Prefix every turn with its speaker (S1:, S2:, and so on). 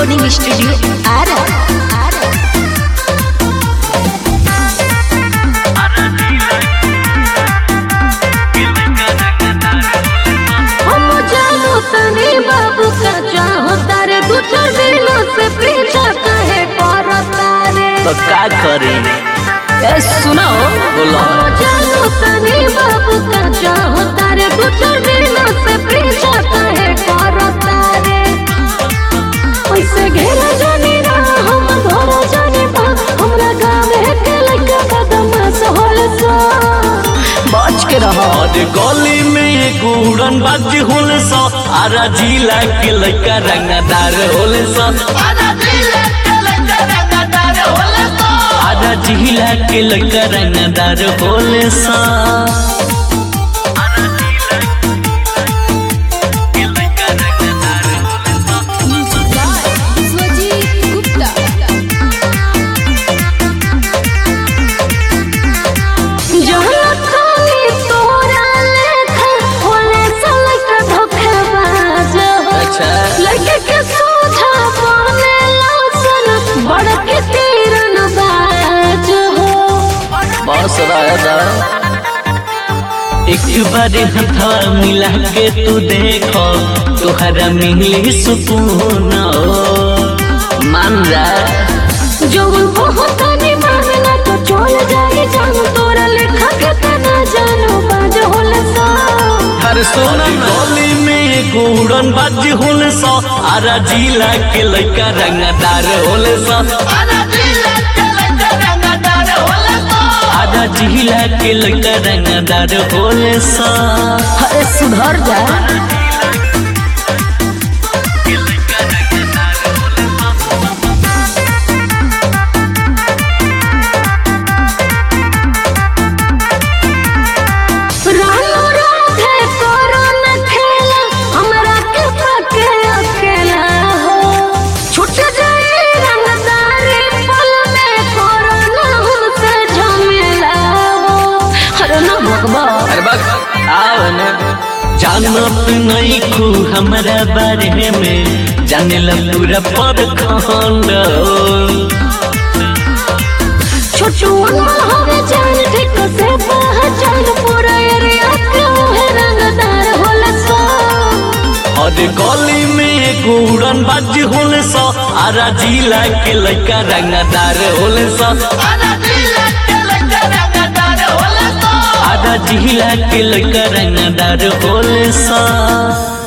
S1: Recording studio Ara Ara
S2: हम जानो तनी बाबू का चाहो तारे दू चार दिनों से पीछा कहे करता रे
S3: तो का करी
S1: ए सुनो
S3: बोलो
S2: हम जानो तनी बाबू का चाहो तारे दू चार दिनों से पीछा कहे करता रे पैसे घेरा जाने ना हम घोड़ा जाने पा हमरा गाँव के लड़का बदमाश होल सा
S1: बच के रहो
S3: और गली में एक उड़न बाज होल सा आरा जिला के लड़का रंगदार होल सा आरा जिला के लड़का रंगदार होल सा
S2: जहाँ खाली तोरा लेखा होले सलक धोखेबाज हो।
S3: अच्छा।
S2: लड़के के सोझा बने लौसन बड़ के तीरन बाज हो
S3: बस रहता एक बार हथवा मिला के तू देखो तुहरा मिली सुकून मान जा
S2: जवन बहुत नहीं मानला तो चल जाए जान तोरा लेखा के तना जानो बाज होले सा
S3: हर सोना गली में गोड़न बाज होल सा आरा जिला के लड़का रंगदार होल सा आधा जिला के लड़का रंगदार होल सा
S1: अरे सुधर जा
S2: रानो राधे करो न खेला हमरा के पके अकेला हो छूट जाए रंगदारी पल में करो न हमसे झमेला हो
S1: अरे ना भगवा
S3: अरे बस आओ ना जानत नहीं खू हमारा बारे में जाने ला पूरा पर खंड
S2: छोटू अनमोल हवे जान ठीक से पहचान पूरा एरिया के है रंगदार होला सो
S3: और गली में गोड़न बाज होल सा आरा जिला के लड़का रंगदार होल सा आधा जिला के लड़का रंगदार होल सा